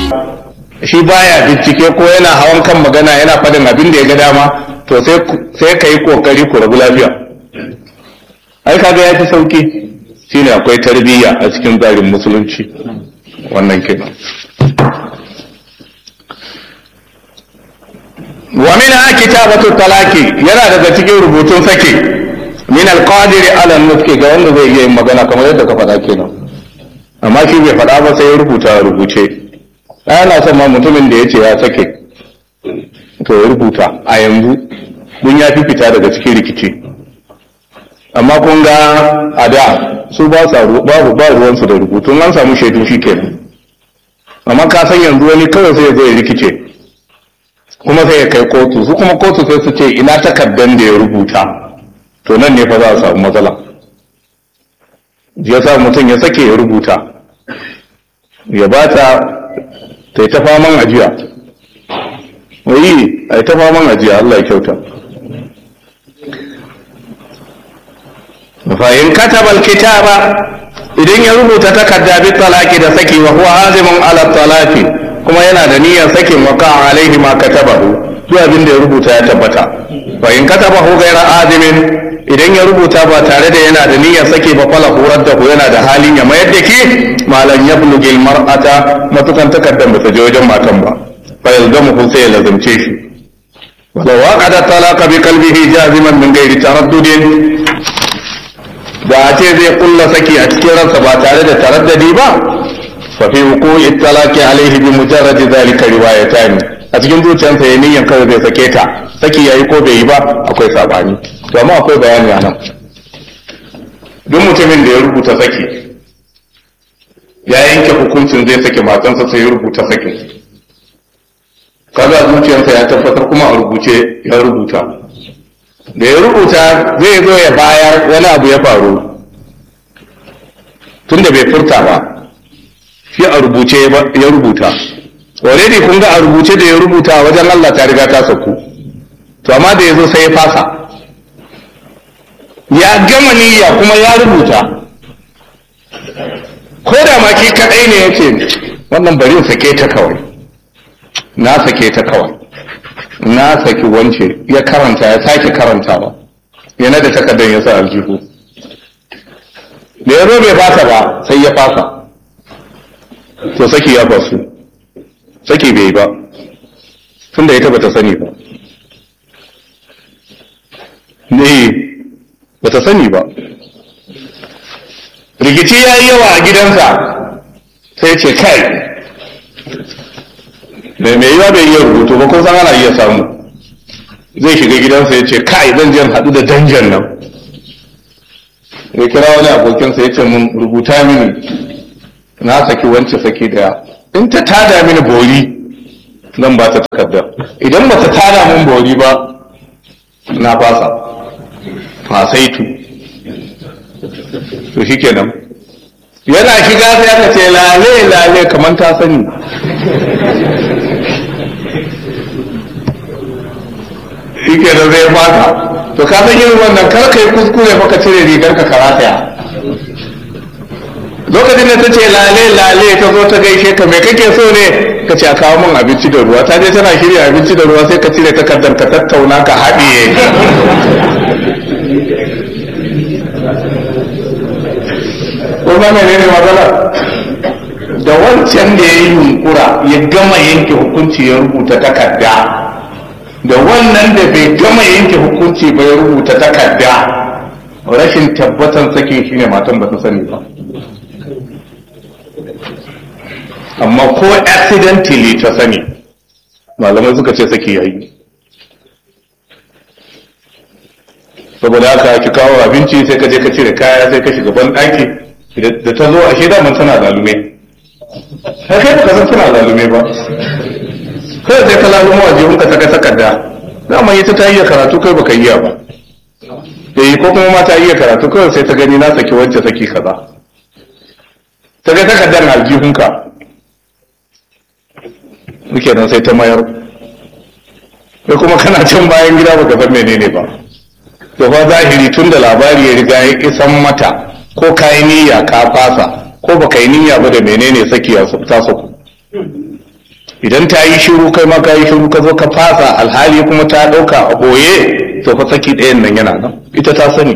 shi baya bincike ko yana hawan kan magana yana faɗin abin da ya ga dama to sai ka yi kokari ku rabu lafiya ai kaga ya fi sauki shine akwai tarbiyya a cikin tsarin musulunci wannan kenan wa min kitabatu talaki yana daga cikin rubutun sake min alqadir ala nutqi ga wanda zai iya yin magana kamar yadda ka faɗa kenan amma shi bai faɗa ba sai ya rubuta a rubuce ana son ma mutumin da ya ce ya sake to ya rubuta a yanzu mun ya fi fita daga cikin rikici amma kun ga a da su ba sa babu ba ruwansu da rubutu an samu shaidu shi kenan amma ka san yanzu wani kawai sai zai rikice kuma sai ya kai kotu su kuma kotu sai su ce ina takardan da ya rubuta to nan ne fa za a samu matsala ya sa mutum ya sake ya rubuta ya ba ta ta yi ta faman ajiya wai a yi ta faman ajiya Allah ya kyauta fa'in katabal kitaba idan ya rubuta takarda bi talaki da saki wa huwa azimun ala talaki kuma yana da niyyar sakin wa ka alaihi ma katabahu duk abin da ya rubuta ya tabbata fa in katabahu ghayra azimin idan ya rubuta ba tare da yana da niyyar sake ba fala horar da yana da halin ya mayar da ke malan yablugil mar'ata matukan takardar ba ta je wajen matan ba fa yalzamu sai ya lazumce shi ولو وقد الطلاق بقلبه جازما من غير تردد da a ce zai kulla saki a cikin ransa ba tare da taraddadi ba fa fi wuqu'i talaqi alaihi bi mujarrad zalika riwayatan a cikin zuciyarsa ya niyyan kawai zai sake ta saki yayi ko bai yi ba akwai sabani to amma akwai bayani anan duk mutumin da ya rubuta saki ya yanke hukuncin zai sake matansa sai ya rubuta sakin kaga zuciyarsa ya tabbatar kuma a rubuce ya rubuta da ya rubuta zai zo ya bayar wani abu ya faru tun da bai furta ba shi a rubuce ya rubuta already kun ga a rubuce da ya rubuta wajen Allah ta riga ta sauku to amma da ya zo sai ya fasa ya gama niyya kuma ya rubuta ko da ma ki kadai ne ya ce wannan bari sake ta kawai na sake ta kawai na saki wance ya karanta ya sake karantawa yana da takardar ya sa aljihu da ya zo bai fasa ba sai ya fasa to saki ya fasu saki bai ba tun da ita bata sani ba ne bata sani ba rikici ya yi yawa a gidansa sai ce kai da mai yiwa bai iya rubutu ba ko san ana iya samu zai shiga gidansa ya ce kai zan je haɗu da danjan nan ya kira wani abokinsa ya ce mun rubuta mini na saki wance saki daya in ta tada mini bori zan ba ta takarda idan ba ta tada min bori ba na fasa fasaitu to shikenan yana shiga sai aka ce lale lale kamar ta sani shike da zai fata to ka san irin wannan kar ka yi kuskure fa ka cire rigar ka karataya lokacin da ta ce lale lale ta zo ta gaishe ka me kake so ne ka ce a kawo min abinci da ruwa ta je tana shirya abinci da ruwa sai ka cire takardar ka tattauna ka haɗiye ko ba ne ne matsala da wancan da ya yi yunkura ya gama yanke hukunci ya rubuta takarda da wannan da bai gama yanke hukunci ba ya rubuta takarda rashin tabbatar sakin shine matan ba ta sani ba amma ko accidentally ta sani malamai suka ce saki yayi saboda haka ki kawo abinci sai ka je ka cire kaya sai ka shiga ban ɗaki da ta zo a shida man tana zalume sai kai baka san tana zalume ba kai sai ka lalumo a jihun ka saka takarda dama ita ta iya karatu kai baka iya ba eh ko kuma ma ta iya karatu kawai sai ta gani na saki wacce saki kaza ta ga takardar aljihunka muke nan sai ta mayar kai kuma kana can bayan gida baka san menene ba to fa zahiri tun da labari ya riga ya isan mata ko ka yi niyya ka fasa ko baka yi niyya ba da menene saki ya ta saku idan ta yi shiru kai ma ka yi shiru ka zo ka fasa alhali kuma ta ɗauka a ɓoye to fa saki ɗayan nan yana nan ita ta sani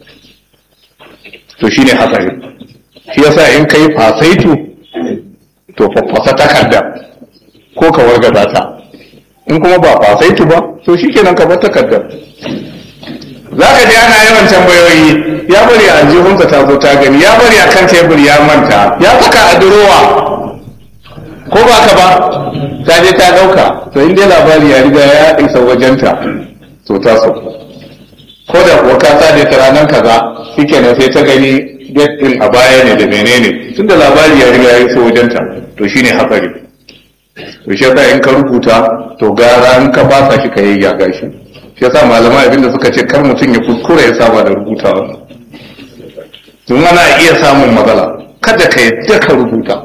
to shine hatsari shi yasa in kai fasaitu to faffasa takarda ko ka wargaza ta in kuma ba fasaitu ba to shikenan ka bar takardar za ka ji ana yawan tambayoyi ya bari a jihunsa ta zo ta gani ya bari a kan tebur ya manta ya saka a durowa ko ba ka ba ta je ta dauka to in dai labari ya riga ya isa wajenta to ta so ko da kuwa ka sa ta ranar kaza shikenan sai ta gani get din a baya ne da menene tunda labari ya riga ya isa wajenta to shine hatsari to shi yasa in ka rubuta to gara in ka basa shi ka yayyaga shi shi yasa malamai abinda suka ce kar mutum ya kuskura ya saba da rubutawa tun ana iya samun matsala kada ka yadda ka rubuta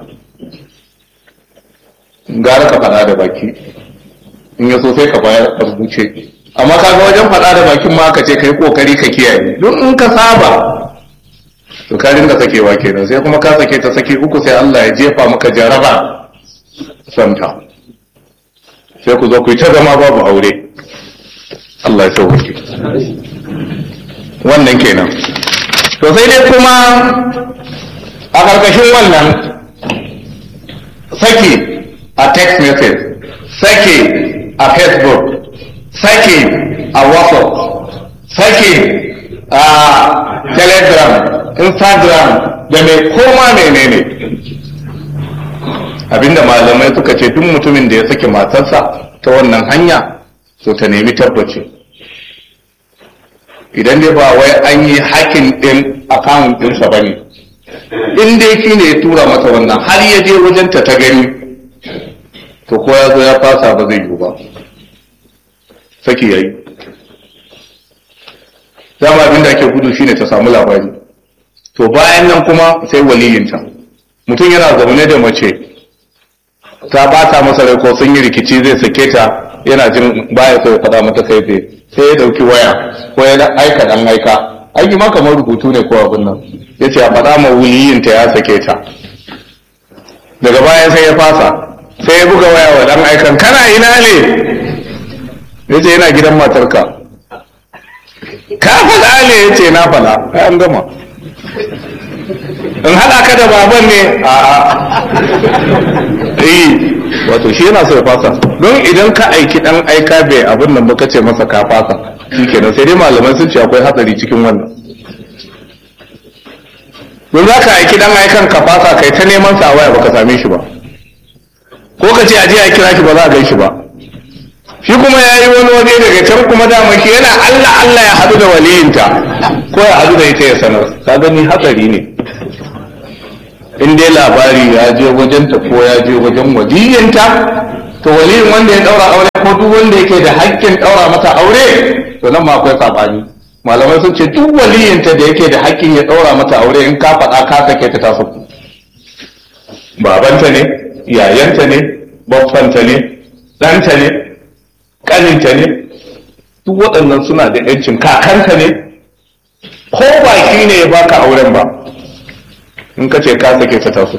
gara ka faɗa da baki in ya so sai ka bayar a rubuce amma kaga wajen faɗa da bakin ma ka ce ka yi ƙoƙari ka kiyaye don in ka saba to ka ringa sakewa kenan sai kuma ka sake ta sake uku sai Allah ya jefa maka jaraba santa sai ku zo ku yi ta zama babu aure Allah ya sauke wannan kenan to sai dai kuma a ƙarƙashin wannan saki a text message saki a facebook saki a whatsapp saki a telegram instagram da mai koma menene abinda malamai suka ce duk mutumin da ya saki matarsa ta wannan hanya so ta nemi tabbaci idan dai ba wai an yi hakin din account ɗinsa ba ne in dai shi ne ya tura mata wannan har ya je wajenta ta gani to ko ya zo ya fasa ba zai yiwu ba saki yayi dama abin da ake gudu shine ta samu labari to bayan nan kuma sai waliyinta mutum yana zaune da mace ta bata masa rai ko sun yi rikici zai sake ta yana jin baya so ya faɗa mata kai tsaye sai ya ɗauki waya ko ya aika dan aika aiki ma kamar rubutu ne ko abin nan ya ce a faɗa ma wuliyinta ya sake ta daga baya sai ya fasa sai ya buga waya wa dan aikan kana ina ne ya ce yana gidan matarka ka faɗa ne ya ce na faɗa ai an gama in haɗa ka da baban ne a eh wato shi yana so ya fasa don idan ka aiki dan aika bai abin nan ba ce masa ka fasa shikenan sai dai malaman sun ce akwai hatsari cikin wannan don za ka aiki dan aikan ka fasa kai ta neman sa waya baka same shi ba ko ka ce aje a kira shi ba za a gan shi ba shi kuma ya yi wani waje daga can kuma dama shi yana Allah Allah ya haɗu da waliyinta ko ya haɗu da ita ya sanar ka gani hatsari ne in dai labari ya je wajenta ko ya je wajen waliyinta to waliyin wanda ya daura aure ko duk wanda yake da haƙƙin daura mata aure to nan ma akwai sabani malamai sun ce duk waliyinta da yake da haƙƙin ya daura mata aure in ka faɗa ka sake ta taso babanta ne yayanta ne baffanta ne ɗanta ne ƙaninta ne duk waɗannan suna da ‘yancin kakanta ne ko ba shi ne ya baka auren ba in ka ce ka sake ta taso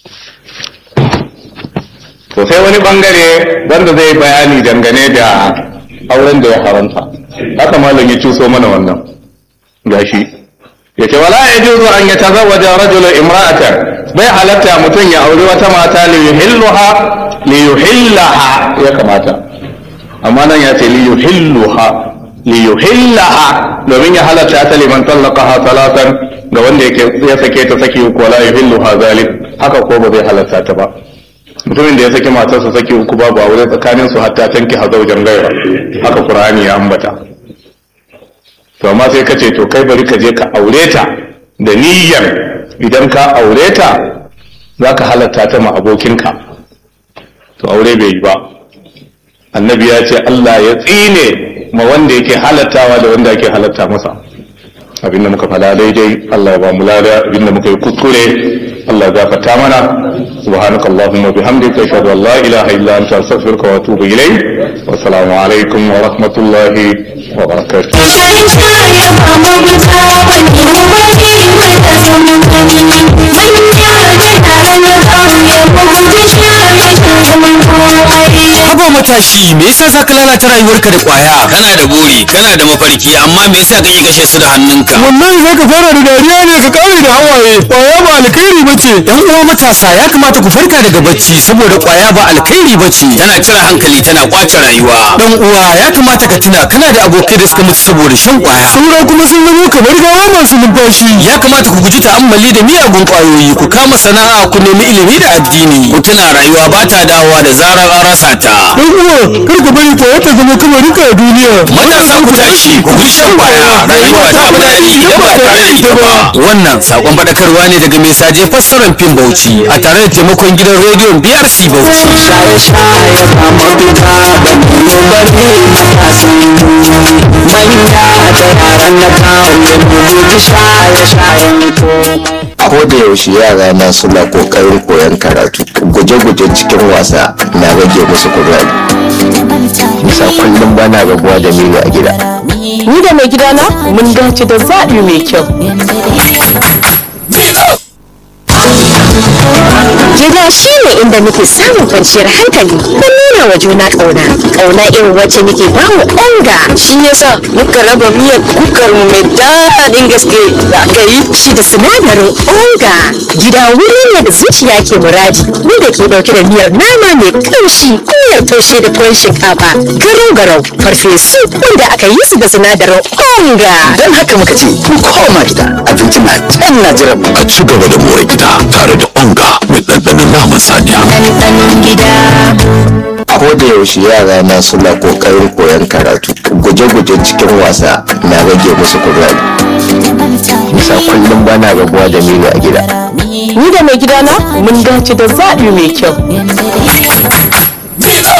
to sai wani bangare wanda zai bayani dangane da auren da ya haramta haka malam ya cuso mana wannan gashi yace wala yajuzu an yatazawwaja rajulun imra'atan bai halatta mutum ya auri wata mata li yuhilluha li yuhillaha ya kamata amma nan ya ce li yuhilluha li yuhillaha domin ya halatta ta liman tallaqaha salatan ga wanda yake ya sake ta saki uku wala yuhilluha zalik haka ko ba zai halatta ta ba mutumin da ya saki matarsa saki uku babu aure tsakanin su hatta tanki hazaujan gaira haka qur'ani ya ambata to amma sai ka ce to kai bari ka je ka aure ta da niyyar idan ka aure ta za ka halatta ta ma abokinka to aure bai yi ba annabi ya ce Allah ya tsine ma wanda yake halattawa da wanda yake halatta masa abinda muka fada daidai Allah ya ba mu lada abinda muka yi kuskure Allah ya gafarta mana subhanakallahumma bihamdika ashhadu an la ilaha illa anta astaghfiruka wa atubu ilayk wa assalamu alaikum wa rahmatullahi wa barakatuh Thank you. matashi me yasa za ka lalata rayuwarka da kwaya kana da buri kana da mafarki amma me yasa kake kashe su da hannunka wallahi za ka fara da dariya ne ka kare da hawaye kwaya ba alkhairi ba ce yan uwa matasa ya kamata ku farka daga bacci saboda kwaya ba alkhairi ba ce tana cire hankali tana kwace rayuwa dan uwa ya kamata ka tuna kana da abokai da suka mutu saboda shan kwaya saura kuma sun zama kamar gawa masu numfashi ya kamata ku guji ta'ammali da miyagun kwayoyi ku kama sana'a ku nemi ilimi da addini ku tuna rayuwa ba ta dawowa da zarar an rasa ta dan uwa kar ka bari kwaya ta zama kamar rika a duniya matasa ku tashi ku guji shan kwaya rayuwa ta fi daɗi idan ba tare da ita ba wannan sakon faɗakarwa ne daga mai saje fassarar fim bauchi a tare da taimakon gidan rediyon brc bauchi shaye-shaye ba mafita ba ne bari matasan manya da yaran na kauye mu guji shaye-shayen ko da yaushe yara na suna kokarin koyon karatu guje-guje cikin wasa na rage musu kuzari bisa kullum bana rabuwa da milo a gida Ni da mai gidana mun dace da zaɓi mai kyau. Gida shi ne inda muke samun kwanciyar hankali da nuna wa juna ƙauna. Ƙauna irin wacce muke ba wa onga. Shi yasa muka raba miyar kukar mu mai daɗin gaske da aka yi. Shi da sinadarin onga. Gida wuri ne da zuciya ke muradi. Wanda ke ɗauke da miyar nama mai ƙamshi, miyar taushe da tuwon shinkafa, garau garau, farfesu wanda aka yi su da sinadarin onga. don haka muka ce ku koma gida abinci na can na jiran mu a ci gaba da more gida tare da onga mai ɗanɗanon naman saniya. Ɗanɗanon gida. ko da yaushe yara na suna kokarin koyon karatu guje-guje cikin wasa na rage musu kuzari bisa kullum bana rabuwa da milo a gida Ni da mai gidana mun dace da zaɓi mai kyau.